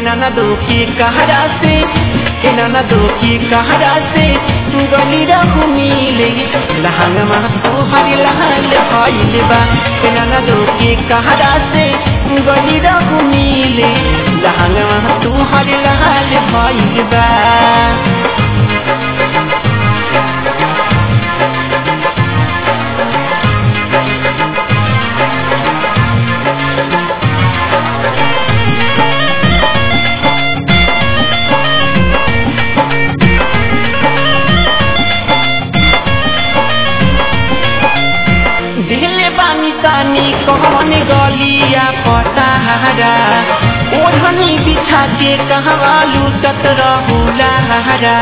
नाना दो की कहरा से ए नाना दो की कहरा से गली रहू मिले लहंगमा तोहर लहल भइल बा ए नाना दो की कहरा से गली रहू मिले लहंगमा तोहर लहल भइल बा दिले बानी तानी कहने गलिया पताहरा ओढ़नी बिछा के कहवा लूटत रहुला हरा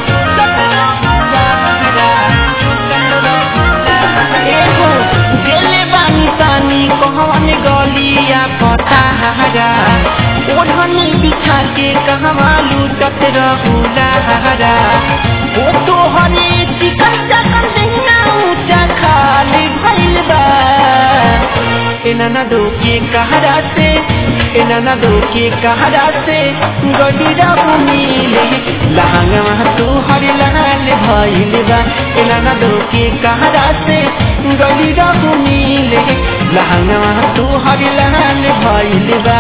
एहो दिले बानी तानी कहने गलिया पताहरा ओढ़नी बिछा के कहवा लूटत रहुला हरा ओ तो हरे चिकन चकन देना ऊंचा खाली भइल बा ए नाना दो के कहरा से ए नाना दो के कहरा से गडीरा मिले लहंगा तू हर लाल भइल बा ए नाना दो के कहरा से गडीरा मिले लहंगा तू हर लाल भइल बा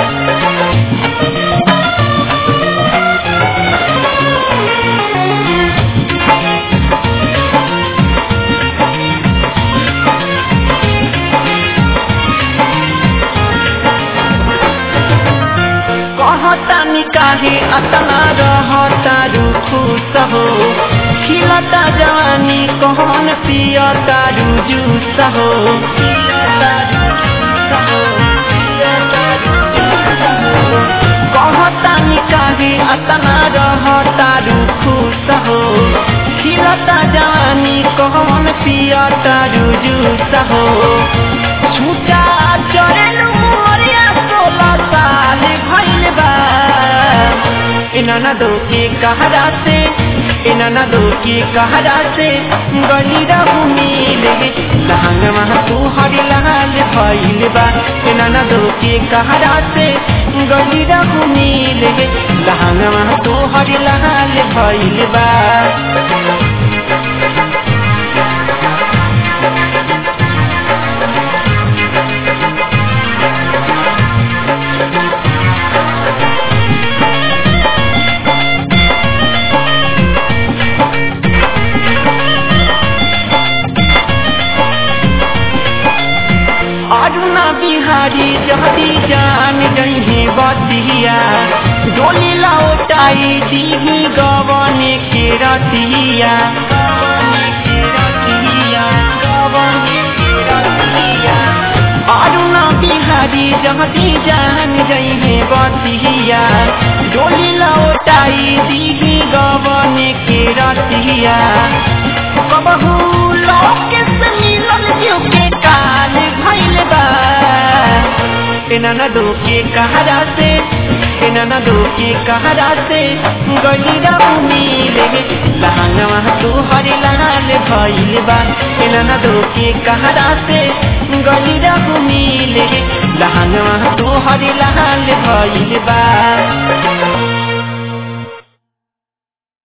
कहतानी काहे अतना रहता खुश हो खिलता जवानी कहन पियता जूस हो कहतानी काहे अतना रहता खुश हो खिलता जवानी कहन पियता जूस हो छूटा चरेलू मोरिया सोलह साल भइल बा इनाना दो के कहरा से इनाना दो के कहरा से गली रहू मिले लहंगमा तू हर लाल भइल बा इनाना दो के कहरा से गली रहू मिले लहंगमा तू हर लाल भइल बा अरुणा बिहारी जहदी जान जही बतिया डोली लौटाई दीही गवने के रतिया अरुणा बिहारी जहदी जान जही बतिया डोली लौटाई दीही गवने के रतिया कबहू लोके से मिलल जो के काल भइल बा एनाना दो के कहरा से एनाना दो के कहरा से गलिरा मिले लहंगवा तू हर लाल भइल बा एनाना दो के कहरा से गलिरा मिले लहंगवा तू हर लाल भइल बा